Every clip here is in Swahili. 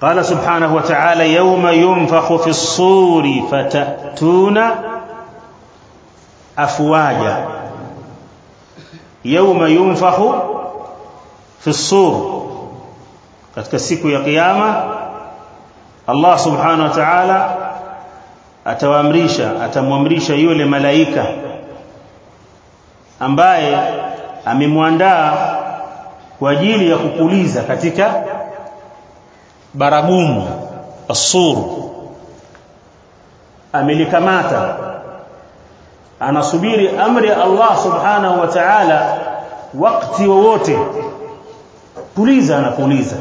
قال سبحانه وتعالى يوم ينفخ في الصور فتأتون أفواجا يوم ينفخ في الصور katika siku ya kiyama Allah subhanahu wa ta'ala atawaamrisha atamwamrisha yule malaika ambaye amemwandaa kwa ajili ya kupuliza katika baragumu asur amelikamata anasubiri amri ya Allah subhanahu wa ta'ala wakati wowote puliza anapuliza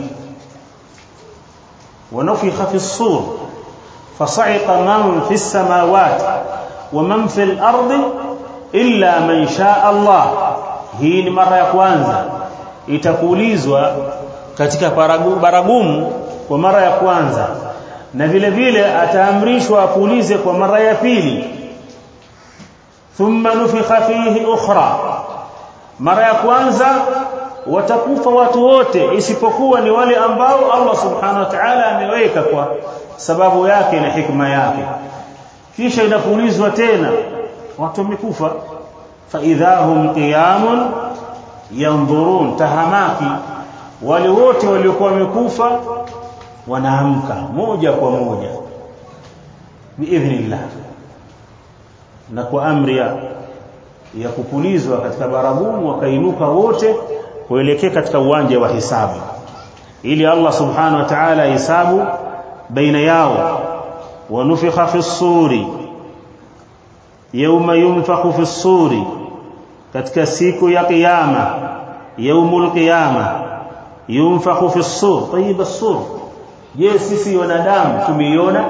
ونفخ في الصور فصعق من في السماوات ومن في الأرض إلا من شاء الله hii ni mara ya kwanza itakulizwa katika baragumu kwa mara ya kwanza na vile vile ataamrishwa apulize kwa mara ya pili thumma nufikha fihi ukhra mara ya kwanza watakufa watu wote isipokuwa ni wale ambao Allah subhanahu wa ta'ala ameweka kwa sababu yake na hikma yake kisha inapulizwa tena watu wamekufa fa idhahum qiyamun yanzurun tahamaki wale wote waliokuwa wamekufa wanaamka moja kwa moja biidhnillah na kwa amri ya, ya kupulizwa katika baragumu wakainuka wote kuelekea katika uwanja wa hisabu ili Allah subhanahu wa ta'ala hisabu baina yao wanufikha fi suri yawma yunfakhu fi suri katika siku ya kiyama yaumul qiyama yunfakhu fi sur tayib as-sur je sisi wanadamu tumeiona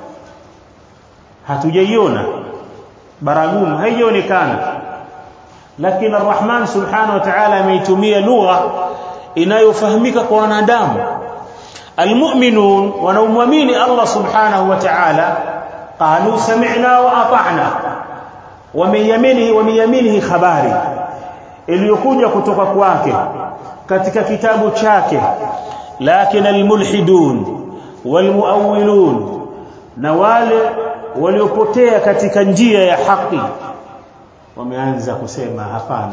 hatujaiona baragumu haijaonekana lakini arrahman subhanahu wa ta'ala ameitumia lugha inayofahamika kwa wanadamu almu'minun wanaumwamini Allah subhanahu wa ta'ala qalu sami'na wa ata'na wameyamini wameyamini habari iliyokuja kutoka kwake katika kitabu chake lakini almulhidun walmuawwilun na wale waliopotea katika njia ya haki wameanza kusema hapana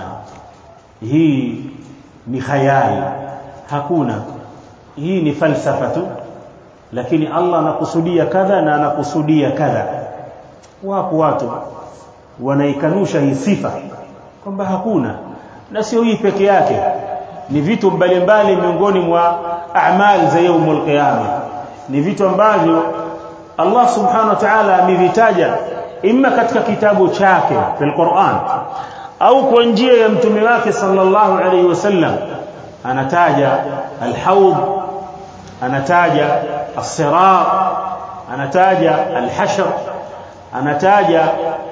hii ni khayali hakuna hii ni falsafa tu lakini Allah anakusudia kadha na anakusudia kadha wapo watu wanaikanusha hii sifa kwamba hakuna na sio hii peke yake ni vitu mbalimbali miongoni mwa a'mal za yaumul qiyama ni vitu ambavyo Allah subhanahu wa ta'ala amevitaja imma katika kitabu chake fil Qur'an au kwa njia ya mtume wake sallallahu alayhi wasallam anataja al-hawd anataja as-sirat anataja al-hashr anataja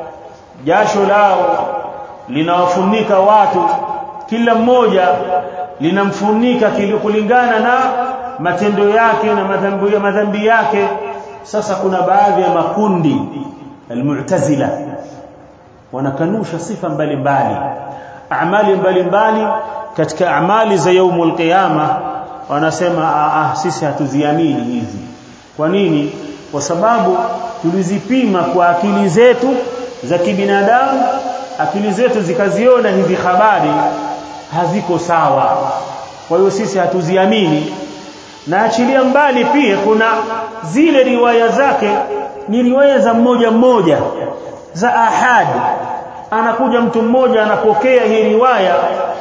jasho lao linawafunika watu kila mmoja linamfunika kulingana na matendo yake na madhambi ya madhambi yake sasa kuna baadhi ya makundi almu'tazila wanakanusha sifa mbalimbali amali mbalimbali katika amali za yaumul qiyama wanasema ah sisi hatuziamini hizi kwa nini kwa sababu tulizipima kwa akili zetu za kibinadamu akili zetu zikaziona hizi habari haziko sawa kwa hiyo sisi hatuziamini na achilia mbali pia kuna zile riwaya zake ni riwaya za mmoja mmoja za ahad anakuja mtu mmoja anapokea hii riwaya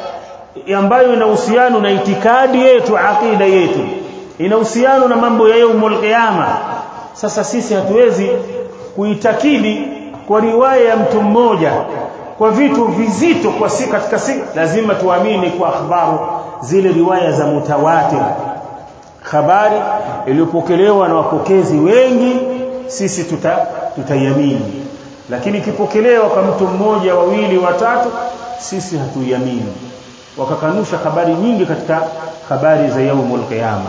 ambayo ina uhusiano na itikadi yetu akida yetu ina uhusiano na mambo ya yaumul qiyama sasa sisi hatuwezi kuitakidi kwa riwaya ya mtu mmoja kwa vitu vizito kwa si katika si lazima tuamini kwa akhbaru zile riwaya za mutawatir habari iliyopokelewa na wapokezi wengi sisi tuta tutaiamini lakini ikipokelewa kwa mtu mmoja wawili watatu sisi hatuiamini wakakanusha habari nyingi katika habari za yaumul qiyama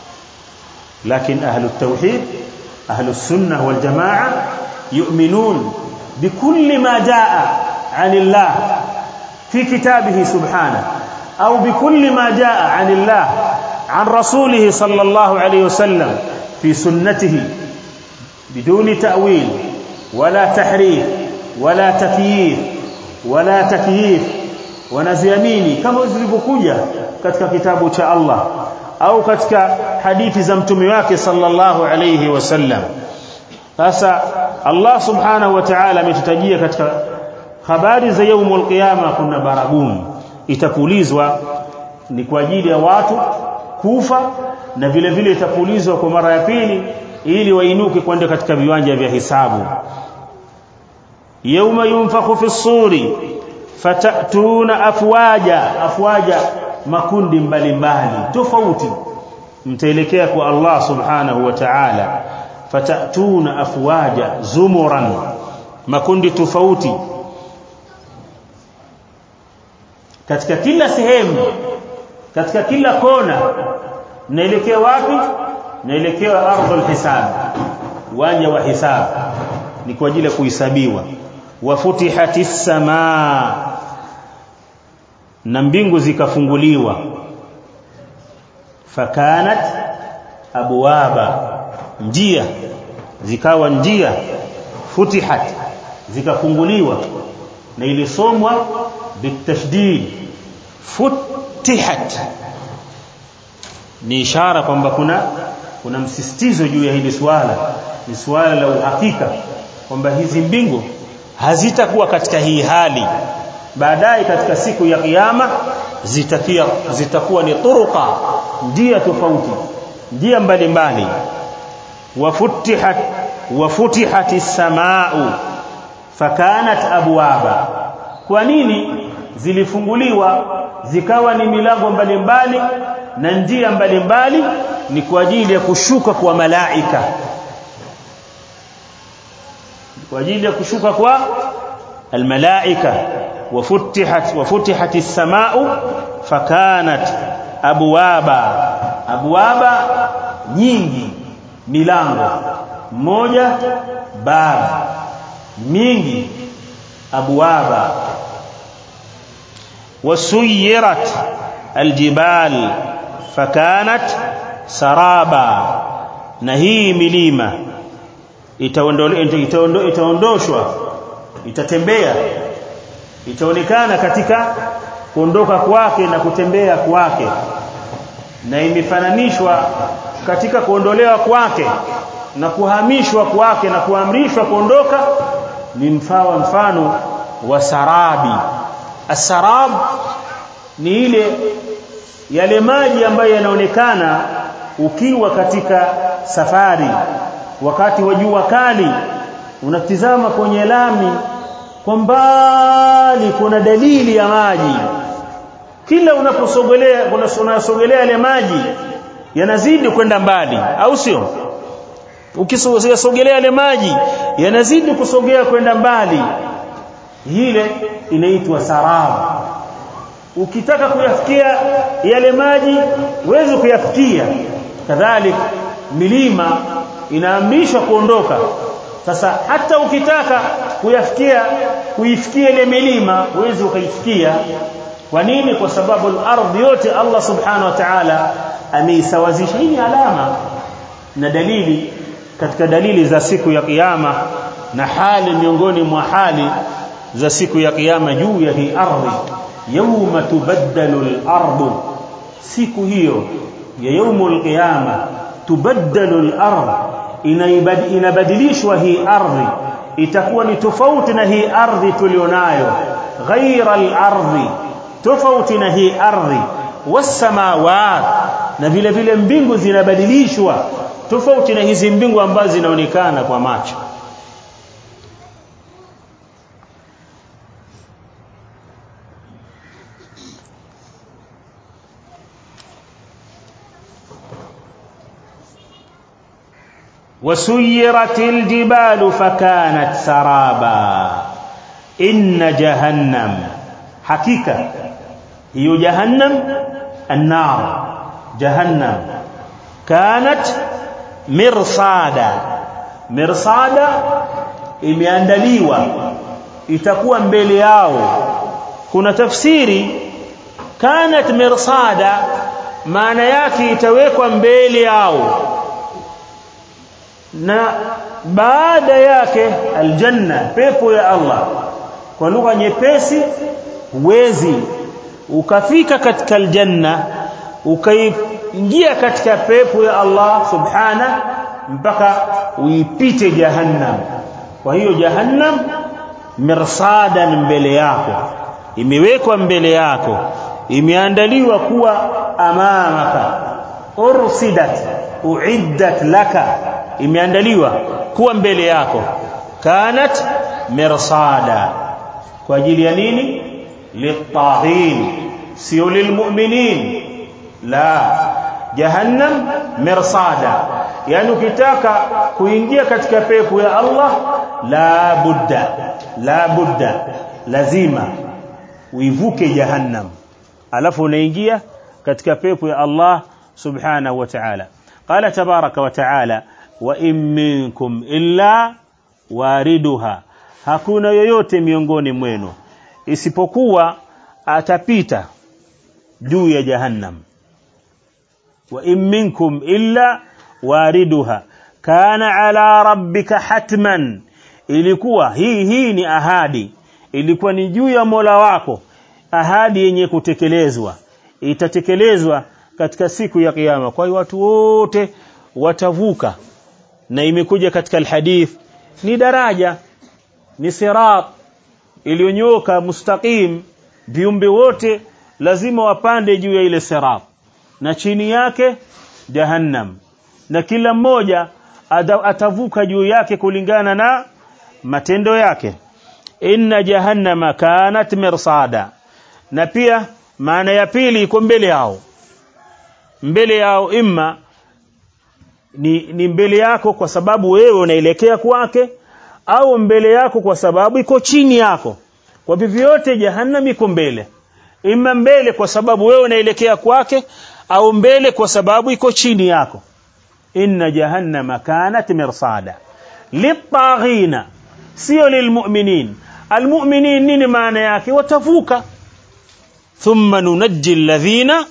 lakini ahlu tauhid ahlu sunnah wal jamaa yu'minun bikulli ma jaa عن الله في كتابه سبحانه أو بكل ما جاء عن الله عن رسوله صلى الله عليه وسلم في سنته بدون تأويل ولا تحريف ولا تكييف ولا تكييف wanaziamini kama zilivyokuja katika kitabu cha Allah au katika hadithi za mtume wake sallallahu alayhi wasallam sasa Allah subhanahu wa ta'ala ametutajia katika habari za yaumul qiyama kuna baragumu itapulizwa ni kwa ajili ya watu kufa na vile vile itapulizwa kwa mara ya pili ili wainuke kwenda katika viwanja vya hisabu yauma yunfakhu fi suri fatatuna afwaja afwaja makundi mbalimbali tofauti mtaelekea kwa Allah subhanahu wa ta'ala fatatuna afwaja zumuran makundi tofauti katika kila sehemu katika kila kona naelekea wapi naelekea ardhul hisab uwanja wa hisab ni kwa ajili ya kuhesabiwa wafutihatis samaa na mbingu zikafunguliwa fakanat abwaba njia zikawa njia futihat zikafunguliwa na ilisomwa bitashdid futihat ni ishara kwamba kuna kuna msisitizo juu ya hili swala ni swala la uhakika kwamba hizi mbingu hazitakuwa katika hii hali baadaye katika siku ya kiyama zitakia zitakuwa ni turuqa njia tofauti njia mbalimbali wafutihat wafutihat as-samaa'u fakanat abwaba kwa nini zilifunguliwa zikawa ni milango mbalimbali na njia mbalimbali ni kwa ajili ya kushuka kwa malaika kwa ajili ya kushuka kwa almalaika wafutihat wafutihat as-samaa'u fakanat abwaba abwaba nyingi milango moja bab mingi abwaba wasuyirat aljibal fakanat saraba na hii milima itaondoshwa itatembea itaonekana katika kuondoka kwake na kutembea kwake na imefananishwa katika kuondolewa kwake na kuhamishwa kwake na kuamrishwa kuondoka ni mfawa mfano wa sarabi asarab ni ile yale maji ambayo yanaonekana ukiwa katika safari wakati wa jua kali unatizama kwenye lami kwa mbali kuna dalili ya maji kila unaposogelea unasogelea yale maji yanazidi kwenda mbali au sio ukisogelea yale maji yanazidi kusogea kwenda mbali ile inaitwa sarab ukitaka kuyafikia yale maji uweze kuyafikia kadhalik milima inaamrishwa kuondoka sasa hata ukitaka kuyafikia kuifikia ile milima uweze ukaifikia kwa nini kwa sababu al-ardh yote Allah subhanahu wa ta'ala ameisawazisha hii alama na dalili katika dalili za siku ya kiyama na hali miongoni mwa hali za siku ya kiyama juu ya hii ardhi yawma tubaddalu al-ardu siku hiyo ya yaumul qiyama tubaddalu al-ard inabadilishwa hii ardhi itakuwa ni tofauti na hii ardhi tulionayo ghaira al-ardhi tofauti na hii ardhi wasamawat na vile vile mbingu zinabadilishwa tofauti na hizi mbingu ambazo zinaonekana kwa macho وسيرت الجبال فكانت سرابا إن جهنم حقيقة هي جهنم النار جهنم كانت مرصادا مرصادا imeandaliwa itakuwa mbele yao kuna tafsiri kanat mirsada maana yake itawekwa mbele yao na baada yake aljanna pepo ya Allah kwa lugha nyepesi huwezi ukafika katika aljanna ukaingia katika pepo ya Allah subhana mpaka uipite jahannam kwa hiyo jahannam mirsadan mbele yako imewekwa mbele yako imeandaliwa kuwa amamaka ursidat uiddat laka imeandaliwa kuwa mbele yako kanat mirsada kwa ajili ya nini litaghin sio lilmu'minin la jahannam mirsada yani ukitaka kuingia katika pepo ya Allah la budda la budda lazima uivuke jahannam alafu unaingia katika pepo ya Allah subhanahu wa ta'ala qala tabaraka wa ta'ala wa in minkum illa wariduha hakuna yoyote miongoni mwenu isipokuwa atapita juu ya jahannam wa in minkum illa wariduha kana ala rabbika hatman ilikuwa hii hii ni ahadi ilikuwa ni juu ya Mola wako ahadi yenye kutekelezwa itatekelezwa katika siku ya kiyama kwa hiyo watu wote watavuka na imekuja katika alhadith ni daraja ni sirat iliyonyoka mustaqim viumbe wote lazima wapande juu ya ile sirat na chini yake jahannam na kila mmoja atavuka juu yake kulingana na matendo yake inna jahannama kanat mirsada na pia maana ya pili iko mbele yao mbele yao imma ni, ni mbele yako kwa sababu wewe unaelekea kwake au mbele yako kwa sababu iko chini yako kwa vyovyote jahannam iko mbele imma mbele kwa sababu wewe unaelekea kwake au mbele kwa sababu iko chini yako inna jahannama kanat mirsada litaghina sio lilmu'minin almu'minin nini maana yake watavuka thumma nunajji alladhina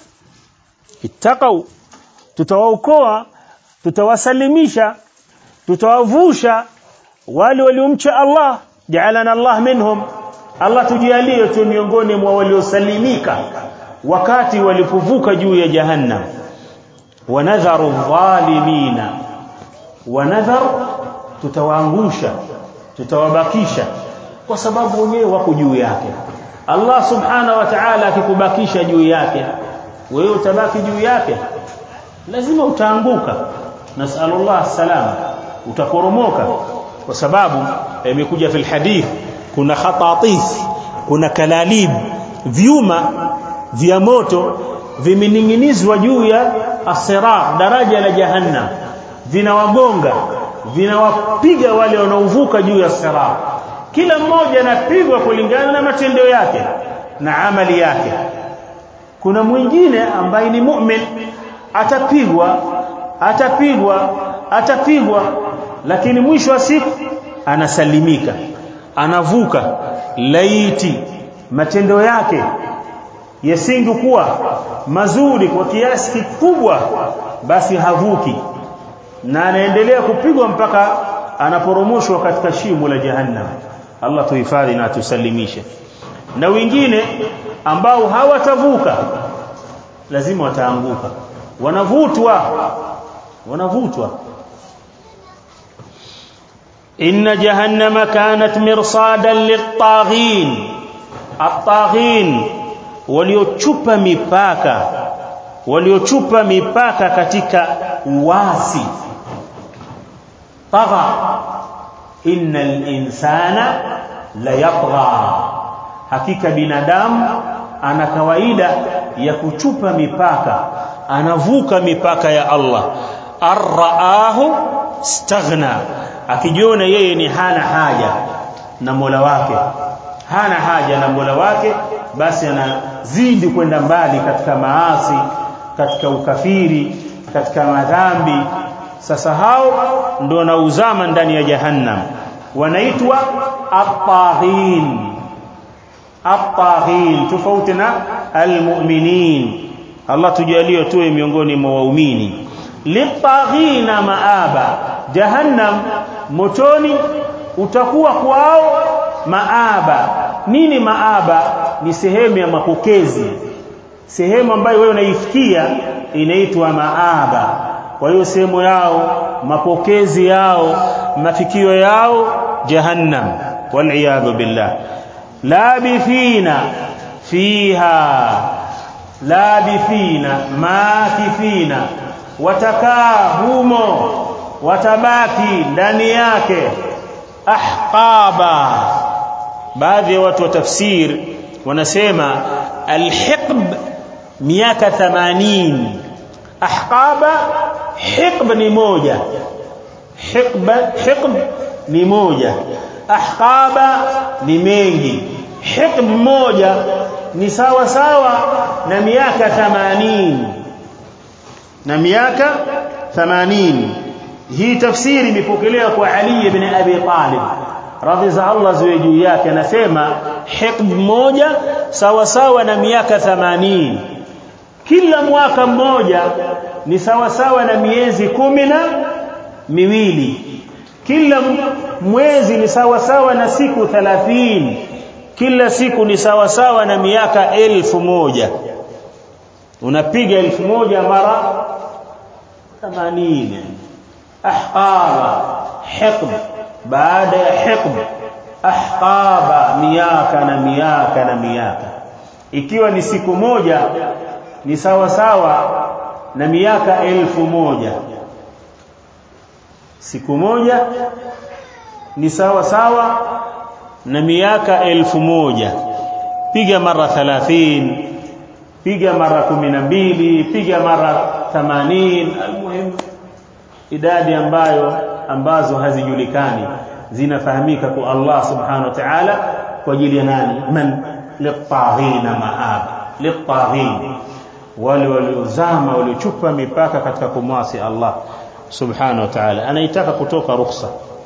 ittaqaw tutawaokoa tutawasalimisha tutawavusha wale waliomcha Allah ja'alana Allah minhum Allah tujalie tu miongoni mwa waliosalimika wakati walipovuka juu ya jahannam wanadharu dhalimina wanadhar tutawaangusha tutawabakisha kwa sababu wenyewe wako juu yake Allah subhanahu wa ta'ala akikubakisha juu yake wewe utabaki juu yake lazima utaanguka nasallallahu salama utakoromoka kwa sababu imekuja fil hadith kuna khatatif kuna kalalib vyuma vya moto vimening'inizwa juu ya asirat daraja la jahannam vinawagonga vinawapiga wale wanaovuka juu ya sirat kila mmoja anapigwa kulingana na matendo yake na amali yake kuna mwingine ambaye ni mu'min atapigwa atapigwa atapigwa lakini mwisho wa siku anasalimika anavuka laiti matendo yake yasingekuwa mazuri kwa kiasi kikubwa basi havuki na anaendelea kupigwa mpaka anaporomoshwa katika shimo la jahannam Allah tuhifadhi na tusalimishe na wengine ambao hawatavuka lazima wataanguka wanavutwa wanavutwa inna jahannama kanat mirsadan lit-taghin at-taghin waliochupa mipaka waliochupa mipaka katika uasi tagha innal insana la yatgha hakika binadamu ana kawaida ya kuchupa mipaka anavuka mipaka ya Allah arraahu staghna akijiona yeye ni hana haja na Mola wake hana haja na Mola wake basi anazidi kwenda mbali katika maasi katika ukafiri katika madhambi sasa hao ndio wanauzama ndani ya jahannam wanaitwa at-taghin at-taghin tofauti na al-mu'minin Allah tujalie tuwe miongoni mwa waumini litaghina maaba jahannam motoni utakuwa kwao maaba nini maaba ni sehemu ya mapokezi sehemu ambayo wewe unaifikia inaitwa maaba kwa hiyo sehemu yao mapokezi yao mafikio yao jahannam wal billah labithina fiha labithina makithina watakaa humo watabaki ndani yake ahqaba baadhi ya watu wa tafsir wanasema alhiqb miaka 80 ahqaba hiqb ni moja hiqb hiqb ni moja ahqaba ni mengi hiqb moja ni sawa sawa na miaka 80 na miaka 80 hii tafsiri imepokelewa kwa Ali ibn Abi Talib radhi za Allah ziwe juu yake anasema hiqb moja sawa sawa na miaka 80 kila mwaka mmoja ni sawa sawa na miezi kumi na miwili kila mwezi ni sawa sawa na siku 30 kila siku ni sawa sawa na miaka elfu moja unapiga elfu moja mara 80 ahqaba hiqb baada ya hiqb ahqaba miaka na miaka na miaka ikiwa ni siku moja ni sawa sawa na miaka elfu moja siku moja ni sawa sawa na miaka elfu moja piga mara 30 piga mara 12 piga mara 80 almuhim idadi ambayo ambazo hazijulikani zinafahamika kwa Allah subhanahu wa ta'ala kwa ajili ya nani man litaghina maab litaghin wale waliozama waliochupa mipaka katika kumwasi Allah subhanahu wa ta'ala anaitaka kutoka rukhsa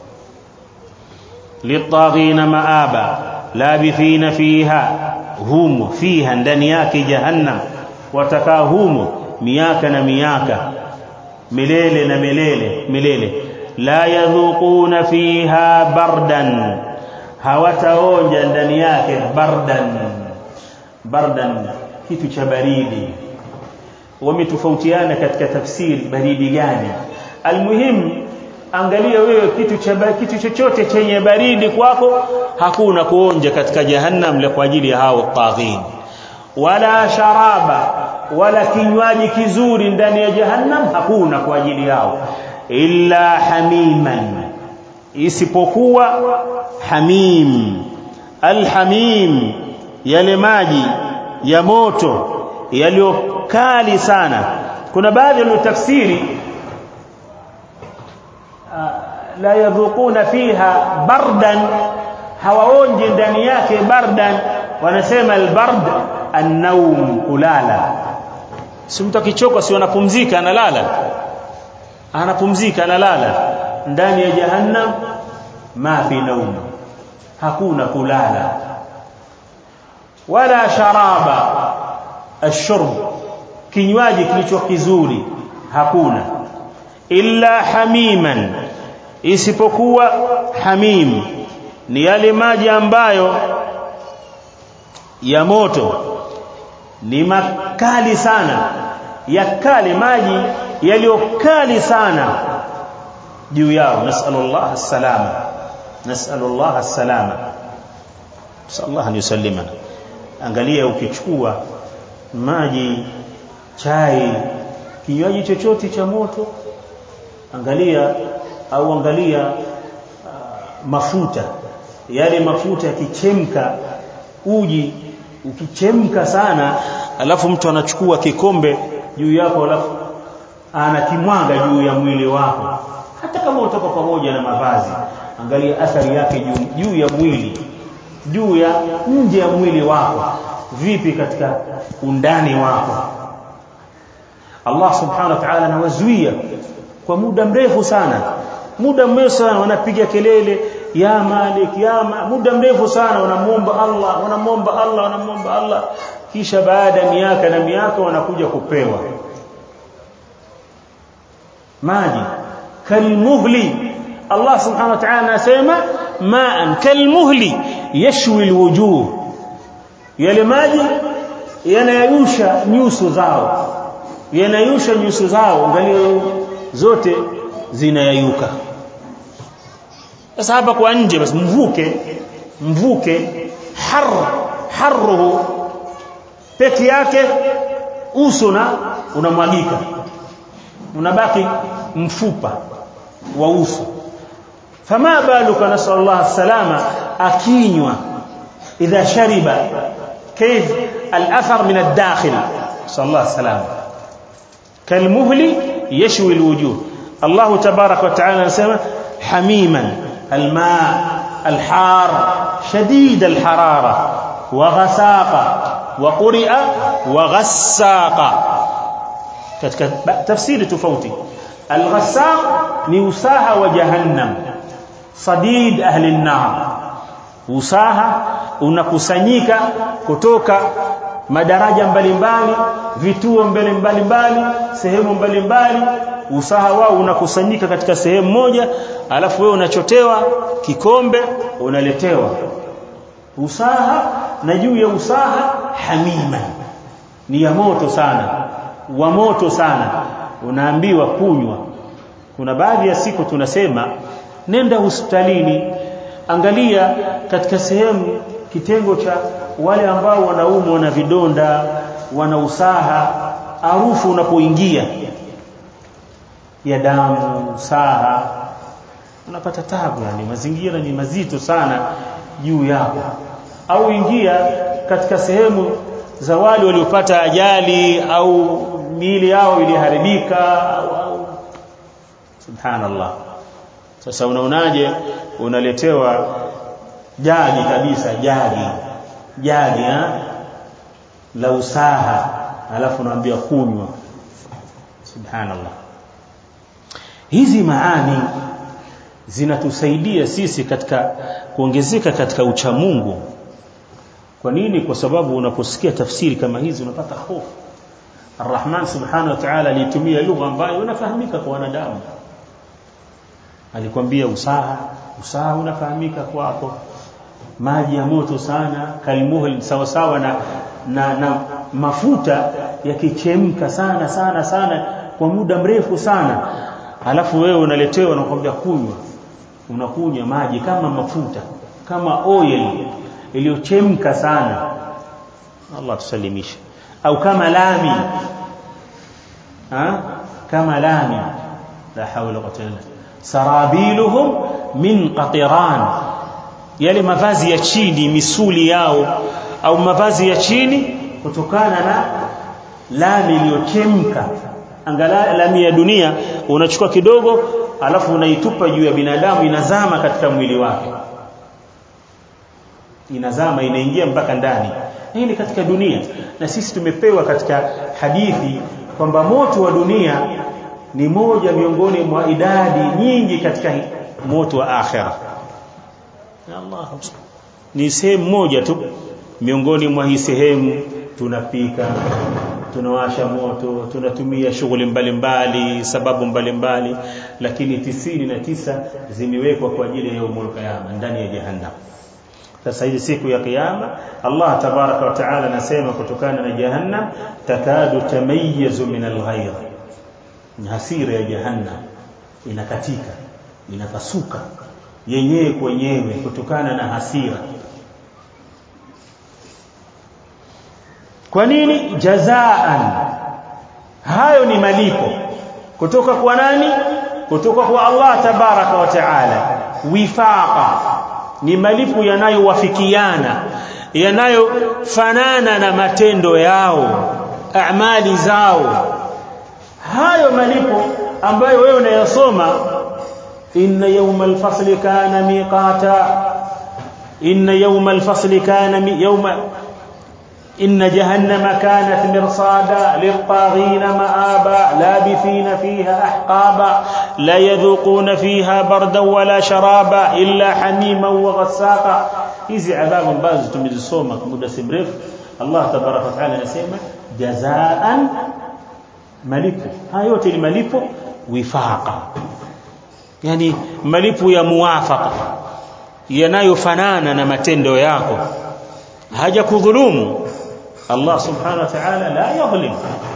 litaghina maaba labithina fiha humo fiha ndani yake jahannam watakaa humo miaka na miaka milele na milele milele la yadhuquna fiha bardan hawataonja ndani yake bardan bardan kitu cha baridi wametofautiana katika tafsiri baridi gani almuhim angalia wewe kitu cha kitu chochote chenye baridi kwako hakuna kuonja katika jahannam la kwa ajili ya hao taghin wala sharaba wala kinywaji kizuri ndani ya jahannam hakuna kwa ajili yao illa hamiman isipokuwa hamim alhamim yale maji ya moto yaliyokali sana kuna baadhi waliotafsiri la yadhuquna fiha bardan hawaonji ndani yake bardan wanasema albard an-nawm kulala si mtu akichoka si anapumzika analala anapumzika analala ndani ya jahannam ma fi naum hakuna kulala wala sharaba ashurb kinywaji kilicho kizuri hakuna illa hamiman isipokuwa hamim ni yale maji ambayo ya moto ni makali sana yakali maji yaliyokali sana juu yao nasallallahu as-salama nasallallahu as-salama sallallahu an yusallimana angalia ukichukua maji chai kinywaji chochote cha moto angalia au angalia uh, mafuta yale mafuta yakichemka uji ukichemka sana alafu mtu anachukua kikombe juu yako alafu anakimwaga juu ya mwili wako hata kama utoka pamoja na mavazi angalia athari yake juu, juu ya mwili juu ya nje ya mwili wako vipi katika undani wako Allah subhanahu wa ta'ala anawazuia kwa muda mrefu sana muda mrefu sana wanapiga kelele ya malik ya ma, muda mrefu sana wanamuomba Allah wanamuomba Allah wanamuomba Allah kisha baada ya miaka na miaka wanakuja kupewa maji kalmuhli Allah subhanahu wa ta'ala anasema ma'an kalmuhli yashwi alwujuh yale maji yanayusha nyuso zao yanayusha nyuso zao angalia zote zinayayuka sasa hapa kwa nje basi mvuke mvuke har harruhu peke yake uso na unamwagika unabaki mfupa wa uso fama baluka nasallallahu salama akinywa idha shariba كيف الاثر من الداخل صلى الله عليه وسلم كالمهل يشوي الوجوه الله تبارك وتعالى نسمى حميما الماء الحار شديد الحرارة وغساق وقرئ وغساق katika tafsiri tofauti al-ghassaq ni usaha wa jahannam sadid ahli an-nar usaha unakusanyika kutoka madaraja mbalimbali vituo mbalimbali sehemu mbalimbali usaha wao unakusanyika katika sehemu moja alafu wewe unachotewa kikombe unaletewa usaha na juu ya usaha hamima ni ya moto sana wa moto sana unaambiwa kunywa kuna baadhi ya siku tunasema nenda hospitalini angalia katika sehemu kitengo cha wale ambao wanaumwa na vidonda wana usaha harufu unapoingia ya damu usaha unapata tabu yani mazingira ni mazito sana juu yako au ingia katika sehemu za wale waliopata ajali au miili yao iliharibika au, au subhanallah sasa unaonaje unaletewa jagi kabisa jagi jagi ha? la usaha alafu unaambia kunywa subhanallah hizi maani zinatusaidia sisi katika kuongezeka katika uchamungu kwa nini kwa sababu unaposikia tafsiri kama hizi unapata hofu Ar-Rahman subhanahu wa ta'ala alitumia lugha ambayo inafahamika kwa wanadamu alikwambia usaha usaha unafahamika kwako maji ya moto sana kalmuhul sawa sawa na, na, na mafuta yakichemka sana sana sana kwa muda mrefu sana alafu wewe unaletewa na kukwambia kunywa unakunywa maji kama mafuta kama oil iliyochemka sana Allah tusalimishe au kama lami ha kama lami la hawla wala quwwata sarabiluhum min qatiran yale mavazi ya chini misuli yao au mavazi ya chini kutokana na lami iliyochemka angalau lami ya dunia unachukua kidogo alafu unaitupa juu ya binadamu inazama katika mwili wake inazama inaingia mpaka ndani hii ni katika dunia na sisi tumepewa katika hadithi kwamba moto wa dunia ni moja miongoni mwa idadi nyingi katika moto wa akhera ya Allah ni sehemu moja tu miongoni mwa hii sehemu tunapika tunawasha moto tunatumia shughuli mbalimbali sababu mbalimbali mbali, lakini tisini na tisa zimewekwa kwa ajili ya yaumul qiyama ndani ya jahannam sasa hii siku ya kiyama Allah tabaraka wa taala anasema kutokana na jahannam takadu tamayizu min alghayr hasira ya jahannam inakatika inapasuka yenyewe kwenyewe kutokana na hasira kwa nini jazaan hayo ni malipo kutoka kwa nani kutoka kwa Allah tabaraka wa taala wifaqa ni malipo yanayowafikiana yanayofanana na matendo yao amali zao hayo malipo ambayo wewe unayasoma inna yawmal fasli kana miqata inna yawmal fasli kana yawma إن جهنم كانت مرصادا للطاغين مآبا لابثين فيها أحقابا لا يذوقون فيها بردا ولا شرابا إلا حميما وغساقا hizi adhabu ambazo tumezisoma kwa muda si mrefu Allah tabaraka wa taala anasema jazaan malipo haya yote ni malipo wifaqa yani malipo ya muwafaqa yanayofanana na matendo yako haja kudhulumu Allah subhanahu wa ta'ala la yadhlim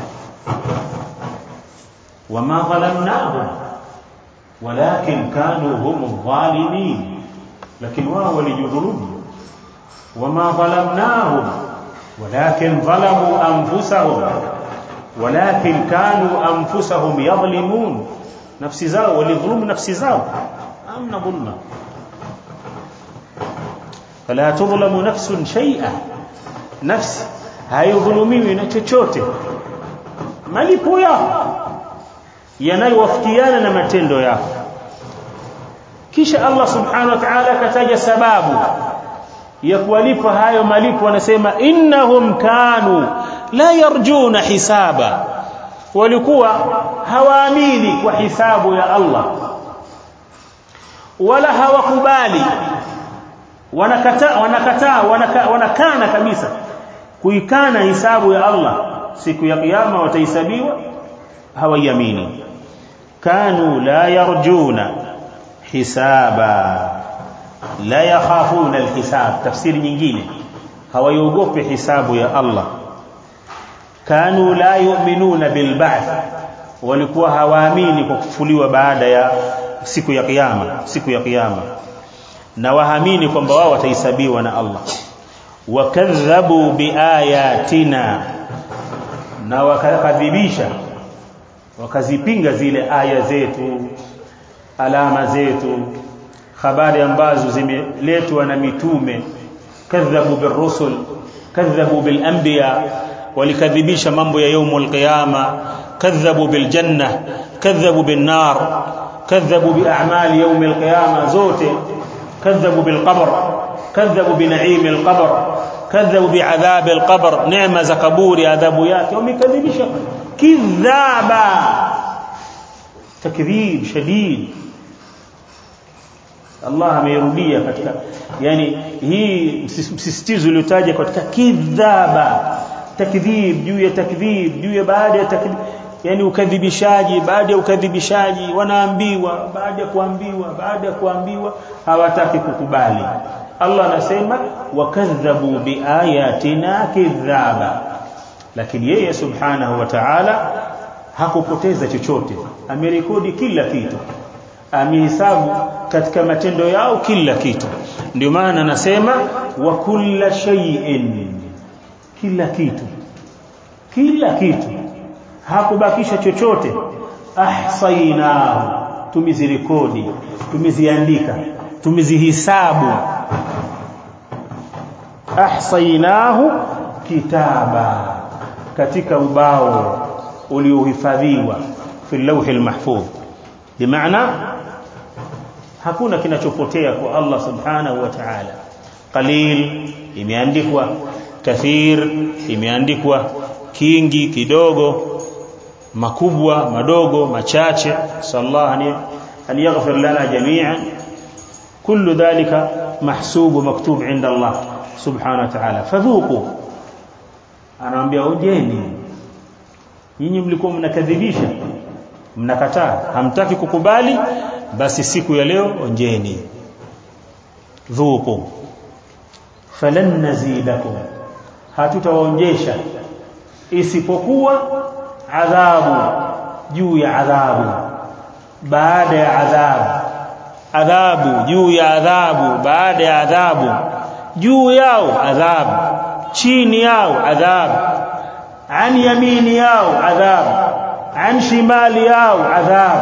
wama dhalamnahum walakin kanu hum adh-dhalimin lakini wao walijidhulumu wama dhalamnahum walakin dhalamu anfusahum walakin kanu anfusahum yadhlimun nafsi zao walidhulumu nafsi zao amna dhulma fala tudhlamu nafsun shay'a nafsi haidhulumiwi na chochote malipo yako yanayowafikiana na matendo yako kisha Allah subhanahu wa ta'ala akataja sababu ya kuwalipa hayo malipo anasema innahum kanu la yarjuna hisaba walikuwa hawaamini kwa hisabu ya Allah wala hawakubali wanakataa wanakataa wanaka, wanakana kabisa kuikana hisabu ya Allah siku ya kiyama watahesabiwa hawaiamini kanu la yarjuna hisaba la yakhafuna alhisab tafsiri nyingine hawaiogopi hisabu ya Allah kanu la yu'minuna bilba'th walikuwa hawaamini kwa kufufuliwa baada ya siku ya kiyama siku ya kiyama na wahamini kwamba wao watahesabiwa na Allah wakadhabu biayatina na wakakadhibisha wakazipinga zile aya zetu alama zetu habari ambazo zimeletwa na mitume kadhabu birusul kadhabu bilanbiya walikadhibisha mambo ya yaumul qiyama kadhabu biljanna kadhabu binnar kadhabu bi'amali yaumil qiyama zote kadhabu bilqabr kadhabu binaim alqabr kadhabu bi'adhab alqabr neema za kaburi adhabu yake wamekadhibisha kidhaba takdhib shadid Allah ameirudia katika yani hii msisitizo uliotaja katika kidhaba takdhib juu ya takdhib juu ya baada ya takdhib yani ukadhibishaji baada ya ukadhibishaji wanaambiwa baada ya kuambiwa baada ya kuambiwa hawataki kukubali Allah anasema wakadhabu biayatina kidhaba lakini yeye subhanahu wa ta'ala hakupoteza chochote amerekodi kila kitu amehesabu katika matendo yao kila kitu ndio maana anasema wa kulla shay'in kila kitu kila kitu hakubakisha chochote ahsainahu tumezirekodi tumeziandika tumezihisabu ahsainahu kitaba katika ubao uliohifadhiwa fi lawhi almahfuz bimaana hakuna kinachopotea kwa Allah subhanahu wa ta'ala qalil imeandikwa kathir imeandikwa kingi kidogo makubwa madogo machache sallallahu an yaghfir lana jami'an kullu dhalika mahsub maktub inda Allah subhanahu wa ta'ala fadhuku anawaambia ujeni nyinyi mlikuwa mnakadhibisha mnakataa hamtaki kukubali basi siku ya leo onjeni dhuku falan nazidakum hatutawaonjesha isipokuwa adhabu juu ya adhabu baada ya adhabu adhabu juu ya adhabu baada ya adhabu juu yao adhabu chini yao adhabu an yamini yao adhabu an shimali yao adhabu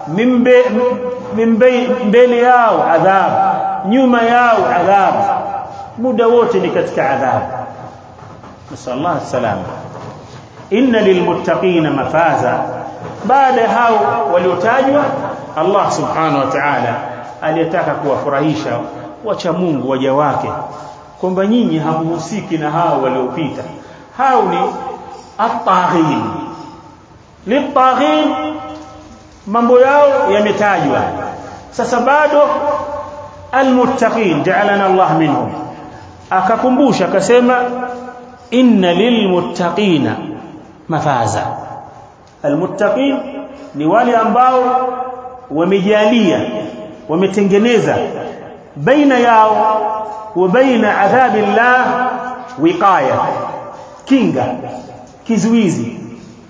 mbele yao adhabu nyuma yao adhabu muda wote ni katika adhabu nasallallahu salama inna lilmuttaqina mafaza baada hao waliotajwa Allah subhanahu wa ta'ala aliyetaka kuwafurahisha wacha Mungu waja wake kwamba nyinyi hamuhusiki na hao waliopita hao ni at-taghin lit-taghin mambo yao yametajwa sasa bado almuttaqin ja'alana Allah minhum akakumbusha akasema inna lilmuttaqina mafaza almuttaqin ni wale ambao wamejalia wametengeneza baina yao wa baina adhabi llah wiqaya kinga kizuizi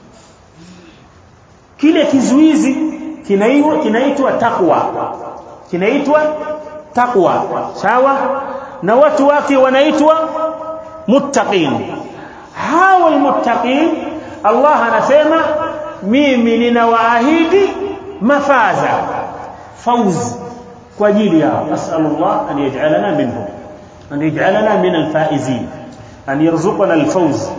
kile kizuizi kinaitwa kinaitwa takwa kinaitwa takwa sawa na watu wake wanaitwa muttaqin hawa almuttaqin Allah anasema mimi ninawaahidi mafaza fawz kwa ajili yao asalullah an yaj'alana minhum an yaj'alana min alfaizin an yarzuqana alfawz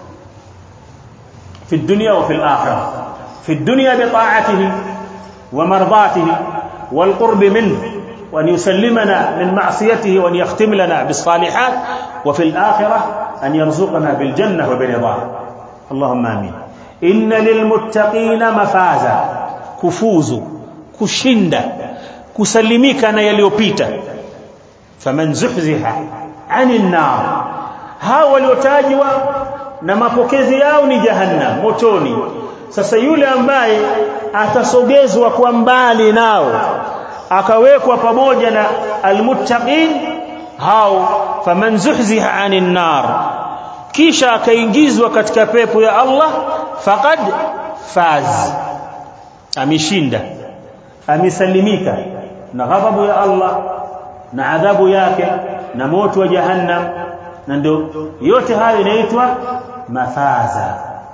في الدنيا وفي الآخرة في الدنيا بطاعته ومرضاته والقرب منه وأن يسلمنا من معصيته وأن يختم لنا بالصالحات وفي الآخرة أن يرزقنا بالجنة وبرضاه اللهم آمين إن للمتقين مفازا كفوز كشند كسلميك أنا يليوبيتا فمن زحزح عن النار هاو waliotajwa na mapokezi yao ni jahannam motoni sasa yule ambaye atasogezwa kwa mbali nao akawekwa pamoja na almuttaqin hao faman zuhziha anin nar kisha akaingizwa katika pepo ya Allah faqad faz ameshinda amesalimika na ghadhabu ya Allah na adhabu yake na moto wa jahannam na ndio yote hayo inaitwa mafaza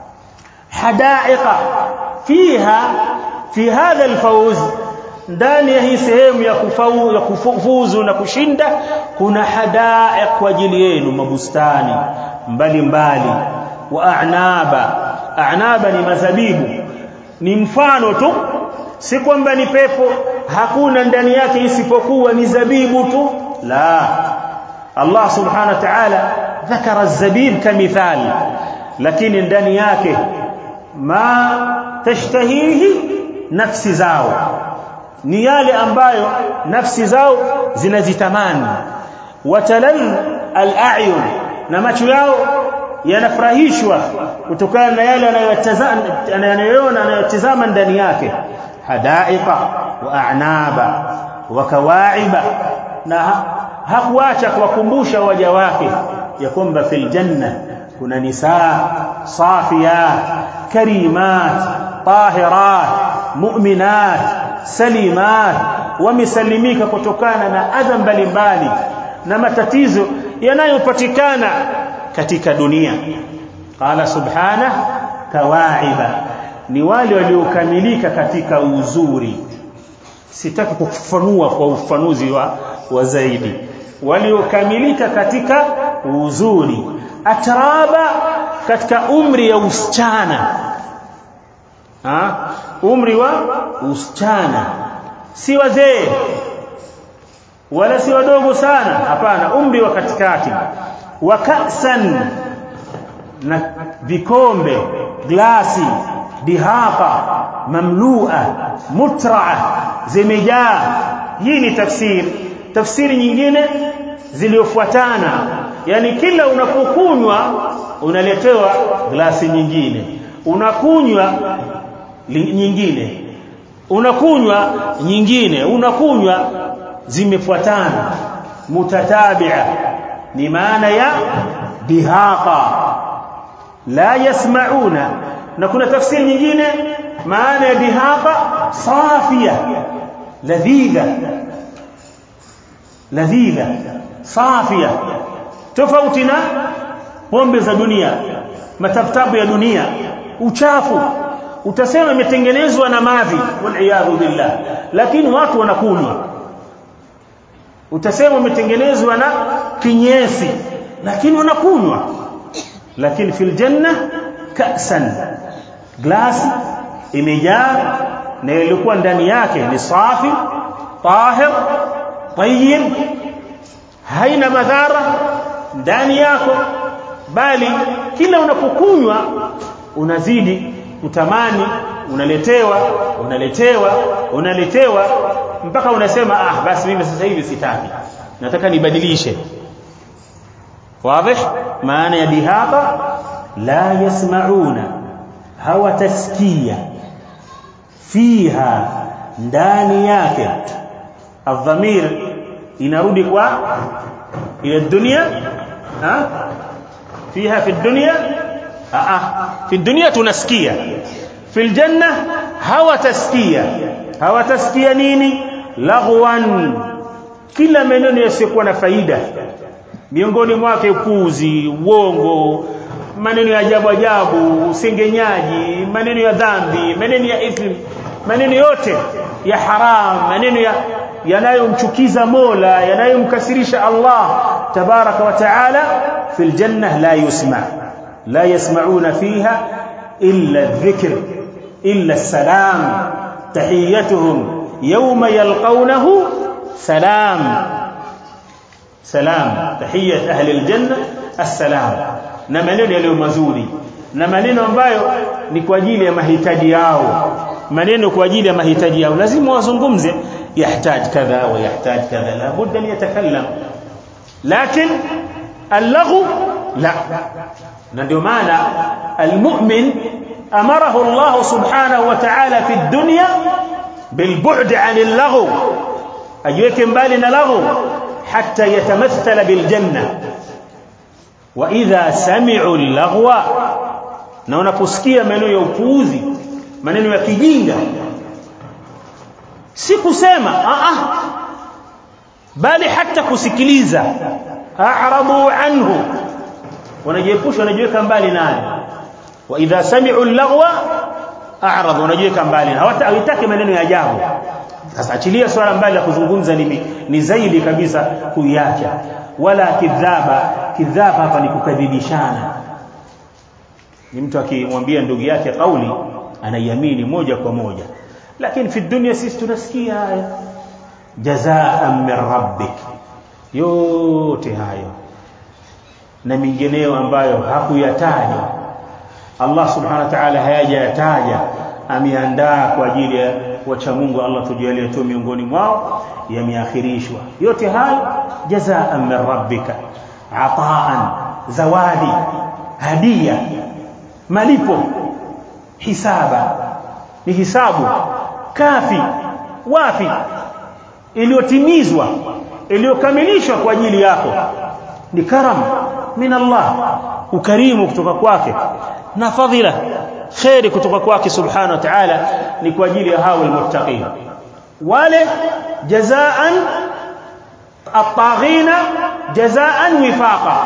hadaiqa fiha fi hadha alfawz ndani ya hii sehemu ya kufaulu ya kufuzu na kushinda kuna hadaiq kwa ajili yenu mabustani mbalimbali wa a'naba a'naba ni mazabibu ni mfano tu si kwamba ni pepo hakuna ndani yake isipokuwa ni zabibu tu la Allah subhanahu wa ta'ala ذكر الزبيب كمثال lakini ndani yake ma tashtahihi nafsi zao ni yale ambayo nafsi zao zinazitamani watalal al-a'yun na macho yao yanafurahishwa kutokana na yale anayotazama anayoona anayotazama ndani yake hadaiqa wa a'naba wa kawa'iba na hakuacha kuwakumbusha waja wake ya kwamba fil janna kuna nisaa safiyat karimat tahirat mu'minat salimat wamesalimika kutokana na adha mbalimbali na matatizo yanayopatikana katika dunia qala subhana kawaiba ni wale waliokamilika katika uzuri sitaki kufafanua kwa ufanuzi wa, wa zaidi waliokamilika katika uzuri atraba katika umri ya usichana ha? umri wa usichana si wazee wala si wadogo sana hapana umri wa katikati wa kasan na vikombe glasi dihaqa mamlua mutraa zimejaa hii ni tafsiri tafsiri nyingine ziliofuatana yani kila unapokunywa unaletewa glasi nyingine unakunywa nyingine unakunywa nyingine unakunywa zimefuatana mutatabia ni maana ya dihaqa la yasmauna na kuna tafsiri nyingine maana ya dihaqa safia ladhidha ladhidha safia tofauti na pombe za dunia mataftabu ya dunia uchafu utasema imetengenezwa na mavi waliyadhu billah lakini watu wanakunywa utasema umetengenezwa na kinyesi lakini wanakunywa lakini fil janna ka'san glasi imejaa na ilikuwa ndani yake ni safi tahir tayyib haina madhara ndani yako bali kila unapokunywa unazidi kutamani unaletewa unaletewa unaletewa mpaka unasema ah basi mimi sasa hivi sitaki nataka nibadilishe واضح maana ya dihaba la yasmauna hawatasikia fiha ndani yake adhamir inarudi kwa ila dunia ha fiha fi dunya ah fi dunya tunasikia fi janna hawatasikia hawatasikia nini laghwan kila maneno yasiyokuwa na faida miongoni mwake upuzi uongo maneno ya ajabu ajabu usengenyaji maneno ya dhambi maneno ya ithm maneno yote ya haram maneno ya yanayomchukiza Mola yanayomkasirisha Allah tabaraka wa taala fil janna la yusma la yasmauna fiha illa dhikr illa salam tahiyatuhum yawma yalqawnahu salam salam tahiyat ahli aljanna assalam na maneno yaliyo mazuri na maneno ambayo ni kwa ajili ya mahitaji yao maneno kwa ajili ya mahitaji yao lazima wazungumze يحتاج كذا ويحتاج كذا لابد أن يتكلم لكن اللغو لا ndio maana المؤمن أمره الله سبحانه وتعالى في الدنيا بالبعد عن اللغو أجيك مبالنا لغو حتى يتمثل بالجنة وإذا سمعوا اللغو na unaposikia maneno ya upuuzi maneno ya kijinga si kusema a a bali hata kusikiliza a'radu anhu wanajiepusha wanajiweka mbali naye wa idha sami'u al-laghwa a'radu wanajiweka mbali hawataki maneno ya ajabu sasa achilia swala mbali la kuzungumza ni, ni zaidi kabisa kuiacha wala kidhaba kidhaba hapa ni kukadhibishana ni mtu akimwambia ndugu yake kauli anaiamini moja kwa moja lakini fi dunia sisi tunasikia haya jazaan min rabbik yote hayo na mingineyo ambayo hakuyataja Allah subhanahu wa ta'ala hayajayataja ameandaa kwa ajili ya wacha Mungu Allah tujalie tu miongoni mwao yameakhirishwa yote hayo jazaan min rabbika ataan zawadi hadia malipo hisaba ni hisabu kafi wafi iliyotimizwa iliyokamilishwa kwa ajili yako ni karam min Allah ukarimu kutoka kwake na fadhila khairi kutoka kwake subhanahu wa ta'ala ni kwa ajili ya hao almuttaqin wale jazaan الطاغين جزاء وفاقا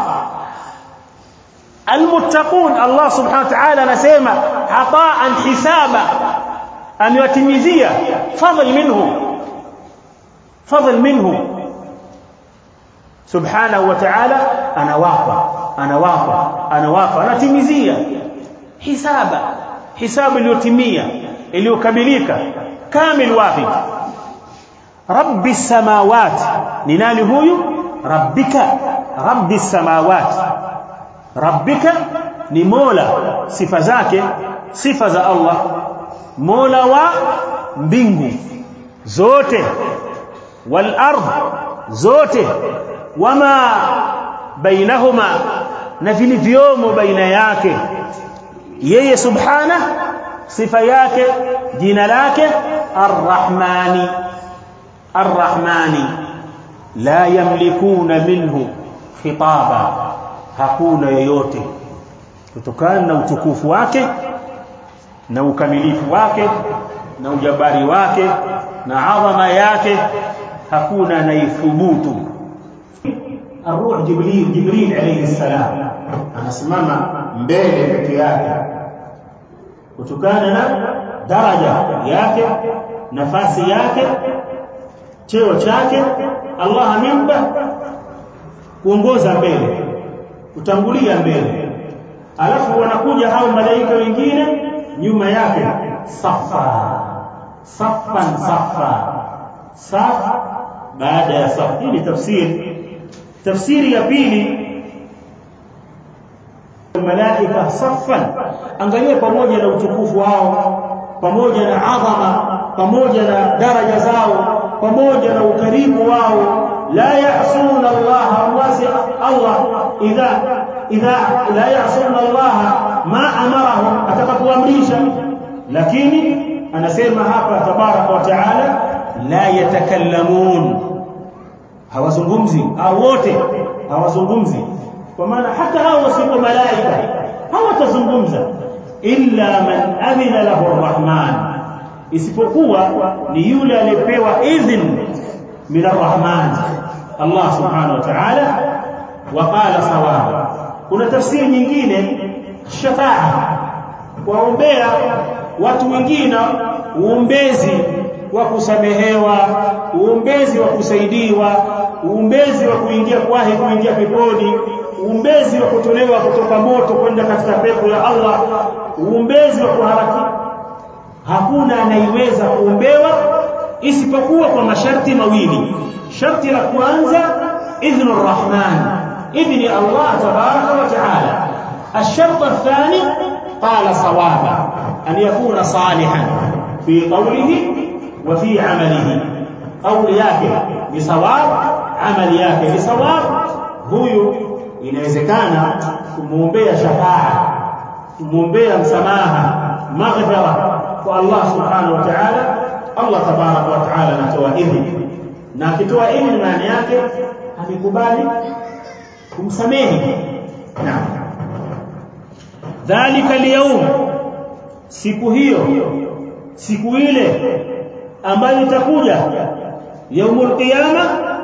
المتقون الله سبحانه وتعالى anasema ataan hisaba amewatimizia fadhl minhu fadhl minhu subhanahu wa ta'ala anawapa anawapa anawapa anatimizia hisaba hisabu iliyotimia iliyokamilika kamil wafi rabbi samawati ni nani huyu rabbika rabbi samawati rabbika ni mola sifa zake sifa za Allah mola wa mbingu zote wal ardh zote wama bainahuma na vilivyomo baina yake yeye subhana sifa yake jina lake arrahmani arrahmani la yamlikuna minhu khitaba hakuna yoyote kutokana na utukufu wake na ukamilifu wake na ujabari wake na adhama yake hakuna anayethubutu الروح جبريل جبريل عليه السلام anasimama mbele peke yake kutokana na daraja yake nafasi yake cheo chake Allah amempa kuongoza mbele kutangulia mbele alafu wanakuja hao malaika wengine nyuma yake safa safan safa saf baada ya saf hii ni tafsiri tafsiri ya pili malaika saffan angalia pamoja na utukufu wao pamoja na adhama pamoja na daraja zao pamoja na ukarimu wao la ya'suna Allah wasi Allah idha idha la ya'suna Allah ma amarahum atakapoamrisha lakini anasema hapa tabaraka wa taala la yatakallamun hawazungumzi au wote hawazungumzi kwa maana hata hao wasio malaika hawatazungumza illa man adhina lahu arrahman isipokuwa ni yule aliyepewa idhin min arrahman Allah subhanahu wa ta'ala wa qala sawaba kuna tafsiri nyingine shafaa kuombea watu wengine uombezi wa kusamehewa uombezi wa kusaidiwa uombezi wa kuingia kwahi kuingia peponi uombezi wa kutolewa kutoka moto kwenda katika pepo ya Allah uombezi wa kuharaki hakuna anaiweza kuombewa isipokuwa kwa masharti mawili sharti la kwanza idhnu rahman idhni Allah tabaraka wa taala الشرط الثاني قال صوابا أن يكون صالحا في قوله وفي عمله قول yake ni sawab amali yake ni sawab huyu inawezekana kumuombea shafaa kumuombea msamaha maghfira kwa Allah subhanahu wa ta'ala Allah tabarak wa ta'ala anatoa idhni na akitoa idhni maana yake amekubali kumsamehe naam dhalika al siku hiyo siku ile ambayo itakuja yaumul qiyama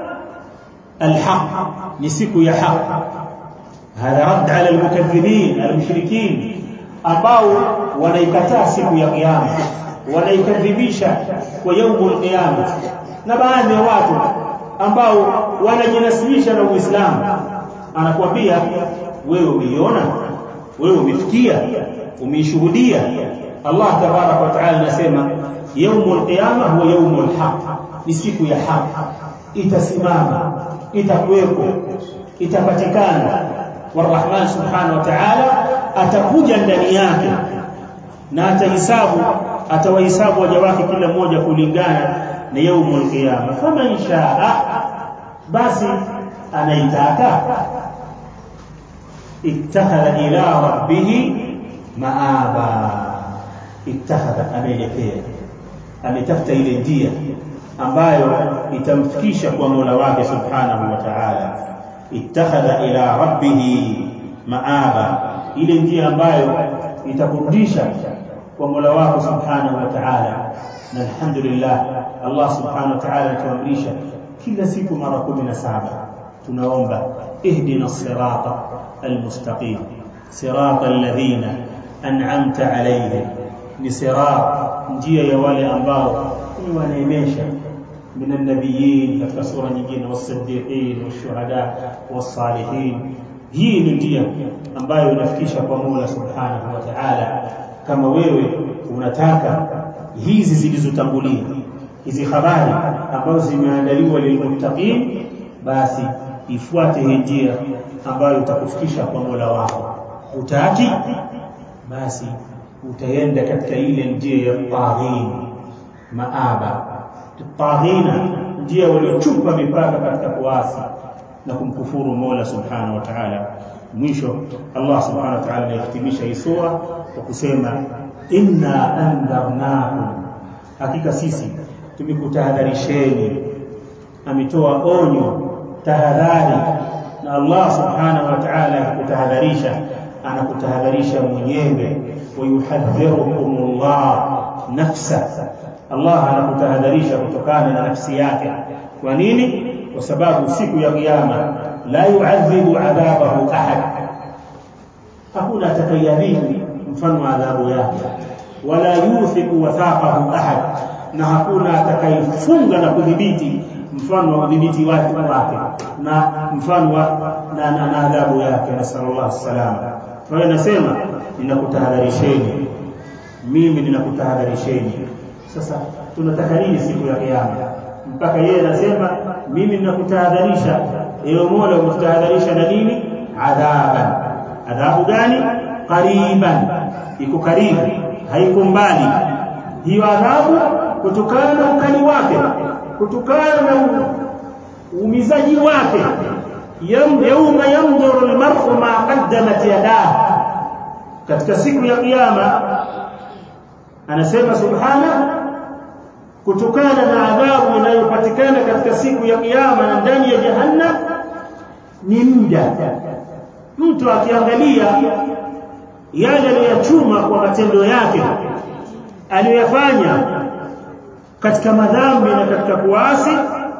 alhaq ni siku ya haq هذا رد على المكذبين المشركين ambao wanaikataa siku ya kiyama wanaikadhibisha kwa yaumul qiyama na baadhi ya watu ambao wanajinasibisha na Uislamu anakuambia wewe umeiona wewe umefikia umeishuhudia Allah tabarak wa taala anasema yaumul qiyama huwa yaumul haq ni siku ya haq itasimama itakuwepo itapatikana warahman subhanahu wa ta'ala atakuja ndani yake na atahisabu atawahisabu waja wake kila mmoja kulingana na yaumul qiyama faman shaa basi anaitaka ittakhadha ila rabbih maaba ittakhadha ameelekea ametafuta ile njia ambayo itamfikisha kwa Mola wake subhanahu wa ta'ala ittakhadha ila rabbih maaba ile njia ambayo itakurudisha kwa Mola wako subhanahu wa ta'ala na alhamdulillah Allah subhanahu wa ta'ala anatuamrisha kila siku mara 17 tunaomba ihdina sirata almustaqim sirata alladhina an'amta alayhim ni sirat njia ya wale ambao ni waneemesha من النبيين katika sura nyingine wasiddiqin washuhada wasalihin hii ni njia ambayo inafikisha kwa Mola subhanahu wa ta'ala kama wewe unataka hizi zilizotangulia hizi habari ambazo zimeandaliwa lilmuttaqin basi ifuate hii njia ambayo itakufikisha kwa Mola wako utaki basi utaenda katika ile njia ya taghin maaba taghina njia waliochupa mipaka katika kuasi na kumkufuru Mola Subhanahu wa Ta'ala mwisho Allah Subhanahu wa Ta'ala anahitimisha hii sura kwa kusema inna andharnakum hakika sisi tumekutahadharisheni ametoa onyo tahadhari na Allah Subhanahu wa Ta'ala akutahadharisha anakutahadharisha mwenyewe wayuhadhirukumullah nafsa Allah anakutahadharisha kutokana na nafsi yake kwa nini kwa sababu siku ya kiyama la yu'adhibu adhabahu ahad hakuna atakayadhibu mfano wa adhabu yake wala yuthiqu wathaqahu ahad na hakuna atakayefunga na kudhibiti mfano wa udhibiti wake wake na mfano wa na, na, na adhabu yake nasallallahu salama kwa hiyo nasema ninakutahadharisheni mimi ninakutahadharisheni sasa tunataka nini siku ya kiyama mpaka yeye anasema mimi ninakutahadharisha ewe Mola umtahadharisha na nini adhaban adhabu gani qariban iko karibu haiko mbali hiyo adhabu kutokana na ukali wake kutokana na uumizaji wake yauma yanzuru almar'u ma qaddamat yadah katika siku ya kiyama anasema subhana kutokana na adhabu inayopatikana katika siku ya kiyama na ndani ya jahannam ni muda mtu akiangalia yale aliyochuma kwa matendo yake aliyoyafanya katika madhambi na katika kuasi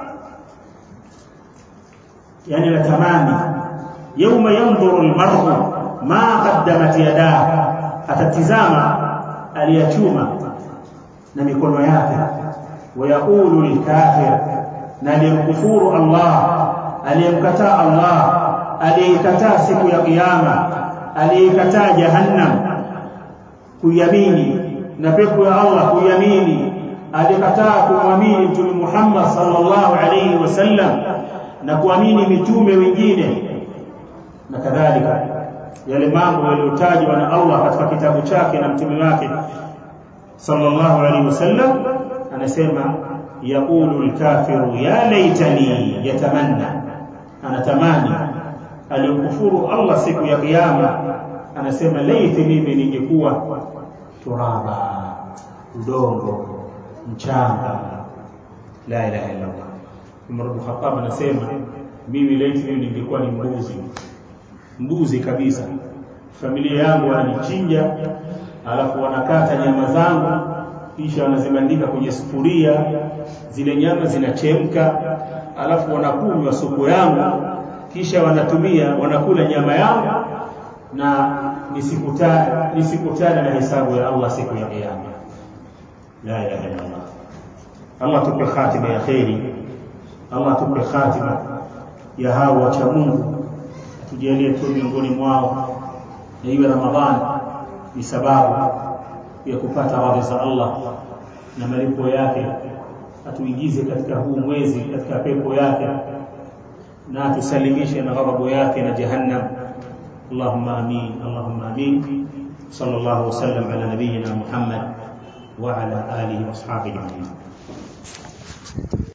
yani natamani yauma yanzuru almar'u ma qaddamat yadah atatizama aliyachuma na mikono yake wayaqulu lilkafir na aliyemkufuru Allah aliyemkataa Allah aliyekataa siku ya kiyama aliyekataa jahannam kuyamini na pepo ya Allah kuyamini alikataa kumwamini mtume Muhammad sallallahu alayhi wasallam na kuamini mitume wengine na kadhalika yale mambo yaliyotajwa na Allah katika kitabu chake na mtume wake sallallahu alayhi wasallam anasema yaqulu alkafiru ya laitani yatamanna anatamani aliyokufuru Allah siku ya kiyama anasema laiti mimi ningekuwa turaba udongo mchanga la ilaha illa Allah Umar bin Khattab anasema mimi laiti mimi ningekuwa ni mbuzi mbuzi kabisa familia yangu wananichinja alafu wanakata nyama zangu kisha wanazibandika kwenye sufuria zile nyama zinachemka alafu wanakunywa supu yangu kisha wanatumia wanakula nyama yangu na nisikutane nisikutane na hesabu ya Allah siku ya kiyama la ilaha illa Allah Allah tupe khatima ya khairi Allah tupe khatima ya hao wacha Mungu tujalie tu miongoni mwao na iwe Ramadhani ni sababu ya kupata radhi za Allah na malipo yake atuingize katika huu mwezi katika pepo yake na atusalimishe na ghadhabu yake na jahannam اللهم امين اللهم امين صلى الله وسلم على نبينا محمد وعلى اله واصحابه اجمعين